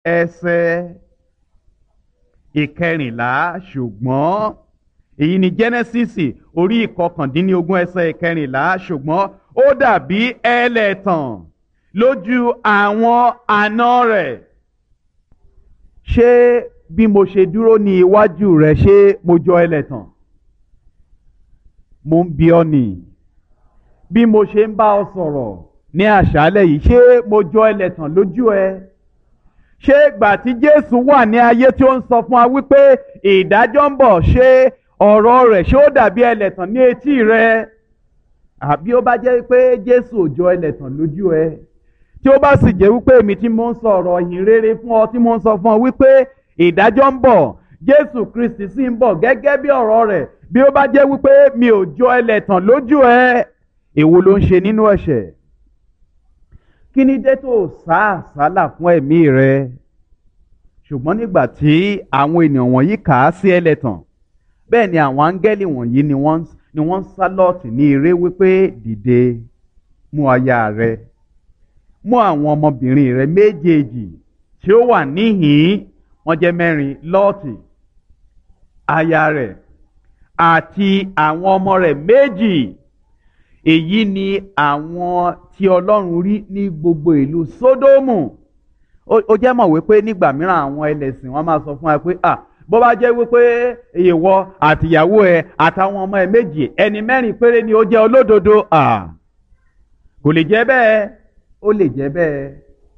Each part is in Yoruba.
ẹsẹ̀ ìkẹrìnlá ṣùgbọ́n èyí ni Genesis orí ìkọkàndínlógún ẹsẹ̀ ìkẹrìnlá ṣùgbọ́n ó dàbí ẹlẹ́tàn lójú àwọn àna rẹ̀ ṣé bí mo ṣe dúró ní iwájú rẹ ṣé mo jọ ẹlẹ́tàn mo ń bi ọ́ nìyí bí mo ṣe ń bá ọ sọ̀rọ̀ ní àṣálẹ̀ yìí ṣé mo jọ ẹlẹ́tàn lójú ẹ ṣé ìgbà tí Jésù wà ní ayé tí ó ń sọ fún wa wípé ìdájọ́ ń bọ̀ ṣé ọ̀rọ̀ rẹ̀ ṣé ó dàbí ẹlẹ́tàn ní etí rẹ àbí ó bá jẹ́ pé Jésù ò jọ ẹlẹ́tàn lójú ẹ tí ó bá sì jẹ́ wípé èmi tí mo ń sọ ọ̀rọ̀ ìhìn rere fún ọ tí mo ń sọ fún ọ wípé ìdájọ́ ń bọ̀ Jésù Kristi sì ń bọ̀ gẹ́gẹ́ bí ọ̀rọ̀ rẹ̀ bí ó bá jẹ́ wípé mi ò jọ ẹlẹ́tàn lójú ẹ èwo ló ń ṣe nínú ẹ̀ṣẹ̀ kí ni dé tó sá àsálà fún ẹ̀mí rẹ ṣùgbọ́n nígbà tí àwọn ènìyàn wọ̀nyí kà á sí ẹlẹ́tàn bẹ́ẹ̀ ni àwọn áńgẹ́lì wọ̀nyí ni wọ́n ni wọ́n sá lọ́ọ̀tì ní eré wípé dìde mú aya rẹ mú àwọn ọmọbìnrin rẹ méjèèjì tí ó wà níhìn-ín wọ́n jẹ́ mẹ́rin lọ́ọ̀tì aya rẹ̀ àti àwọn ọmọ rẹ̀ méjì èyí ni àwọn tí ọlọ́run rí ní gbogbo ìlú sódómù ó jẹ́ mọ̀ wípé nígbà mìíràn àwọn ẹlẹ́sìn wọn máa sọ fún wa pé ah bó bá jẹ́ wípé ìwọ àtìyàwó ẹ àtàwọn ọmọ ẹ méjì ẹni mẹ́rin péré ni ó jẹ́ olódodo ah kò lè jẹ́ bẹ́ẹ̀ ó lè jẹ́ bẹ́ẹ̀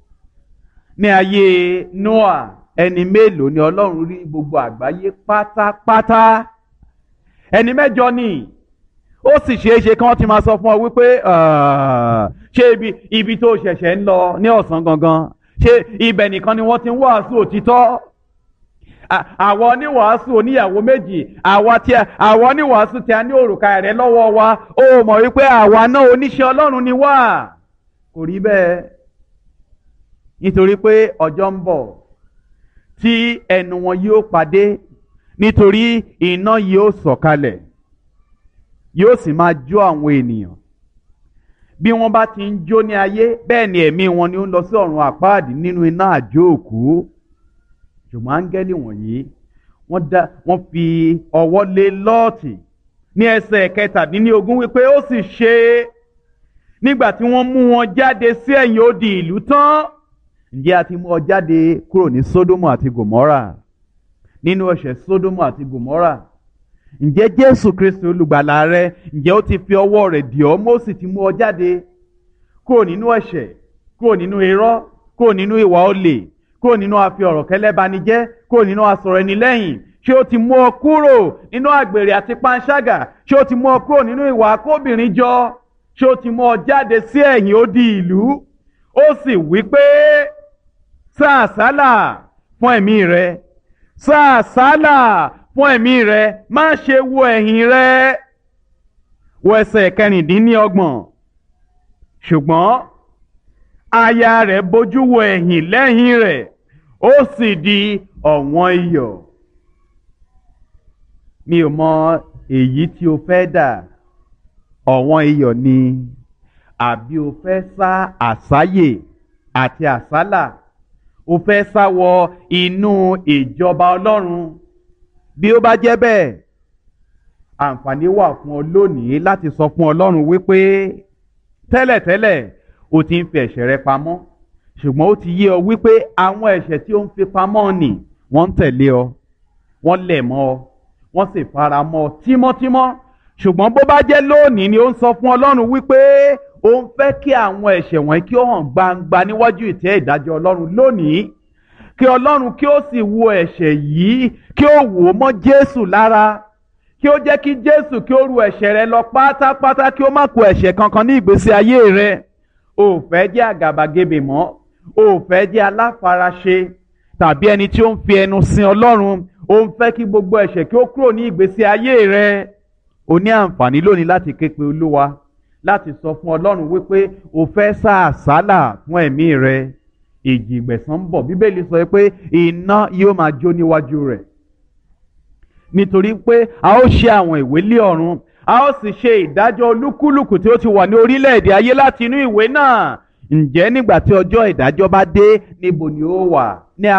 ní ayé Noah ẹni mélòó ni ọlọ́run rí gbogbo àgbáyé pátápátá ẹni mẹ́jọ ni ó sì ṣeé ṣe kí wọ́n ti máa sọ fún ọ wípé ṣé ibi ibi tó ṣẹ̀ṣẹ̀ ń lọ ní ọ̀sán gangan ṣé ibẹ̀ nìkan ni wọ́n ti ń wàásù òtítọ́ àwọn oníwàásù oníyàwó méjì àwọn oníwàásù tí a ní òrùka rẹ̀ lọ́wọ́ wa ó mọ̀ wípé àwa náà oníṣẹ́ Ọlọ́run ni wá kò rí bẹ́ẹ̀ nítorí pé ọjọ́ ń bọ̀ tí ẹnu wọn yóò pàdé nítorí iná yóò sọ̀kalẹ̀ yóò sì máa jó àwọn ènìyàn bí wọ́n bá ti ń jó ní ayé bẹ́ẹ̀ ni ẹ̀mí wọn ni ó ń lọ sí ọ̀run àpáàdì nínú iná àjò òkú ṣùgbọ́n áńgẹ́lì wọ̀nyí wọ́n dá wọ́n fi ọwọ́ lé lọ́ọ̀tì ní ẹsẹ̀ kẹtàdínlógún wípé ó sì ṣe nígbà tí wọ́n mú wọn jáde sí ẹ̀yìn odi ìlú tán ǹjẹ́ a ti mú ọ jáde kúrò ní Sódómù àti Gòmórà nínú ẹ̀ṣẹ̀ Sódómù àti Gòmórà ǹjẹ́ Jésù Kristi olùgbàlà rẹ ǹjẹ́ ó ti fi ọwọ́ rẹ̀ dì ọ́ mọ́ sì ti mú ọ jáde kúrò nínú ẹ̀ṣẹ̀ kúrò nínú irọ́ kúrò nínú ìwà olè kúrò nínú àfi ọ̀rọ̀ kẹlẹ́banijẹ́ kúrò nínú asọ̀rọ̀ ẹni lẹ́yìn ṣé ó ti mú ọ kúrò nínú àgbèrè àti panṣágà ṣé ó ti mú ọ kúrò nínú ìwà akóbìnrin jọ ṣé ó ti mú ọ jáde sí ẹ̀yìn odi ìlú ó sì wí pé sá àsálà fún ẹ̀mí rẹ sá àsálà fún ẹ̀mí rẹ má ṣe wo ẹ̀yìn rẹ wo ẹsẹ̀ kẹrìndínlọ́gbọ̀n ṣùgbọ́n aya rẹ̀ bójú wo ẹ̀yìn lẹ́yìn rẹ̀ ó sì di ọ̀wọ́n iyọ̀ mi ò mọ èyí tí o fẹ́ dà ọ̀wọ́n iyọ̀ ni àbí o fẹ́ sá àsáyè àti àsálà o fẹ́ sá wọ inú ìjọba ọlọ́run bí ó bá jẹ́ bẹ́ẹ̀ àǹfààní wà fún ọ lónìí láti sọ fún ọlọ́run wípé tẹ́lẹ̀tẹ́lẹ̀ o ti ń fi ẹ̀ṣẹ̀ rẹ pamọ́ ṣùgbọ́n ó ti yé ọ wípé àwọn ẹ̀ṣẹ̀ tí ó ń fi pamọ́ nì wọ́n ń tẹ̀lé ọ wọ́n lẹ̀ mọ́ ọ wọ́n sì fara mọ́ ọ tímọ́tímọ́ ṣùgbọ́n bó bá jẹ́ lónìí ni ó ń sọ fún ọlọ́run wípé ó ń fẹ́ kí àwọn ẹ̀ṣẹ̀ wọ̀nyí kí ó hàn gbangba níwájú ìtẹ́ ìdájọ́ ọlọ́run lónìí kí ọlọ́run kí ó sì wo ẹ̀ṣẹ̀ yìí kí ó wò ó mọ́ jésù lára kí ó jẹ́ kí jésù kí ó ru ẹ̀ṣẹ̀ rẹ lọ pátápátá kí ó má kó ẹ̀ṣẹ̀ kankan ní ìgbésí ayé rẹ o ò fẹ́ jẹ́ àgàbàgebè mọ́ o ò fẹ́ jẹ́ aláfaraṣe tàbí ẹni tí ó ń fi ẹnu sin ọlọ́run o ń fẹ́ kí gbogbo ẹ̀ṣẹ̀ kí ó kúrò ní ìgbésí ayé rẹ o ní àǹfààní lónìí láti ké pe olúwa láti sọ fún ọlọ́run wípé o fẹ́ sá àsálà fún ẹ̀mí rẹ ìjì ìgbẹ̀san ń bọ̀ bíbélì sọ pé iná yóò máa jó níwájú rẹ̀ nítorí pé a ó ṣe àwọn ìwé lé ọ̀run a ó sì ṣe ìdájọ́ olúkúlùkù tí ó ti wà ní orílẹ̀-èdè ayé láti inú ìwé náà ǹjẹ́ nígbà tí ọjọ́ ìdájọ́ bá dé níbo ni ó wà ní